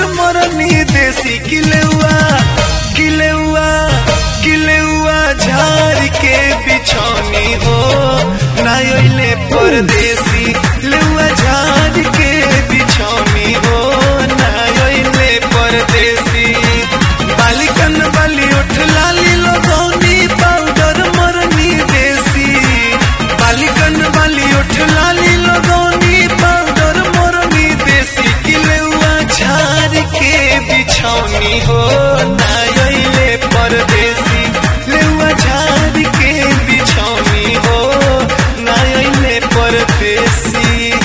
मरनी देसी किलेउआ किलेउआ किलेउआ झाड़ के बिछौनी हो नायले परदेसी लेउआ झाड़ के बिछौनी हो नायले परदेसी बालिकन बाली उठ लाली लगौनी पाउडर मरनी देसी बालिकन बाली उठ लाली लगौनी पाउडर मरनी देसी किलेउआ झाड़ के बिछौनी हो नायले परदेसी लेउआ झाड़ के बिछौनी हो नायले परदेसी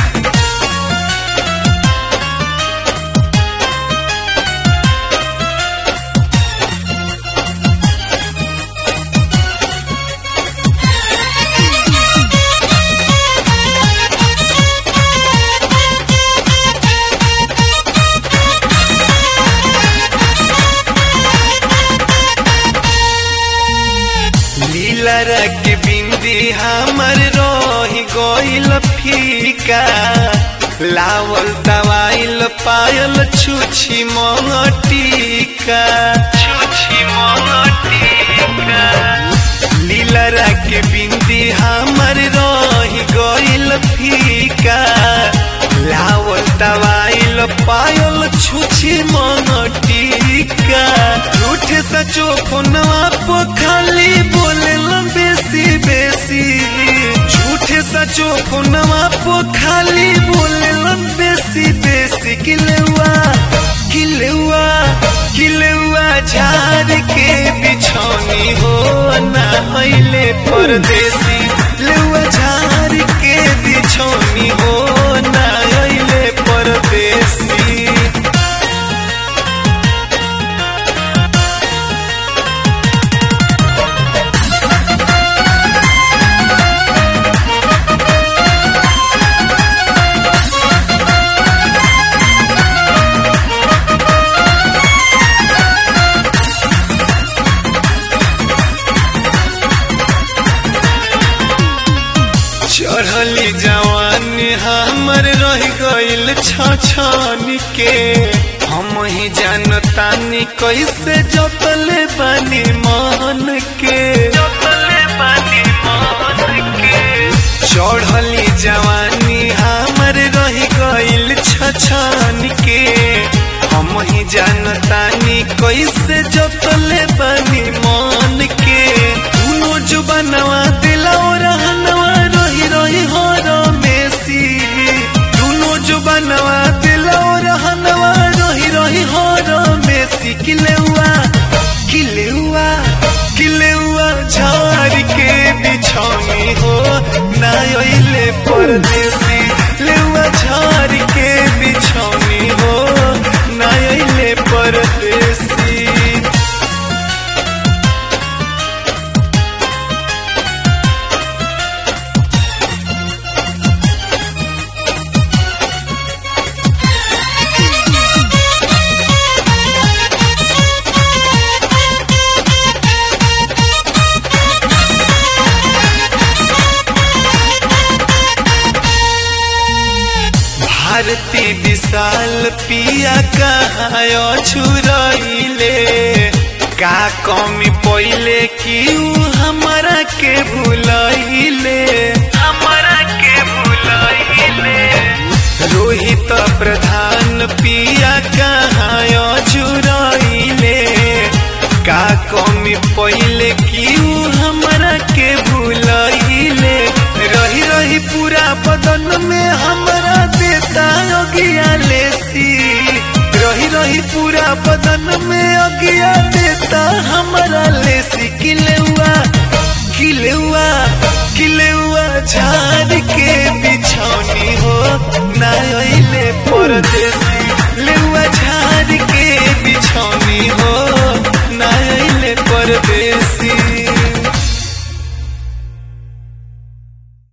लीला रख बिंदी हमर रोही गोइल फीका लावल दवाइल पायल छुछी मंगटिका छुछी मंगटिका लीला रख बिंदी हमर रोही गोइल फीका लावल दवाइल पायल छुछी मंगटिका झूठ सचो फोनवा पो खाली बोले बेसी बेसी झूठ सचो फोनवा पो खाली बोले बेसी बेसी किलेवा किलेवा किलेवा झाड़ के बिछौनी हो ना हईले परदेसी लेवा झाड़ के बिछौनी हो ना हईले परदेसी चढ़ली जवानी हमर रह गइल छछन के हम ही जानतानी कैसे जतले बानी मन के जतले बानी मन के चढ़ली जवानी हमर रह गइल छछन के हम ही जानतानी कैसे जतले बानी मन के दुनो जुबनवा दिलाओ रहनवा रही रही हो रमेसी दुनो जुबनवा दिलाओ रहनवा रही रही हो रमेसी किलेउआ किलेउआ किलेउआ झाड़ के बिछौनी हो नायले परदेसी लेउआ झाड़ के बिछौनी हो नायले परदेसी भारती विशाल पिया कहायो छुरइले का कमी पइले कि ऊ हमरा के भूलइले हमरा के भूलइले रोहित प्रधान पिया कहायो छुरइले का कमी पइले कि ऊ हमरा के भूलइले रही रही पूरा बदन में हमरा देता अगिया लेसी रही रही पूरा बदन में अगिया देता हमरा लेसी किलेउआ किलेउआ किलेउआ झाड़ के बिछौनी हो ना अइले परदे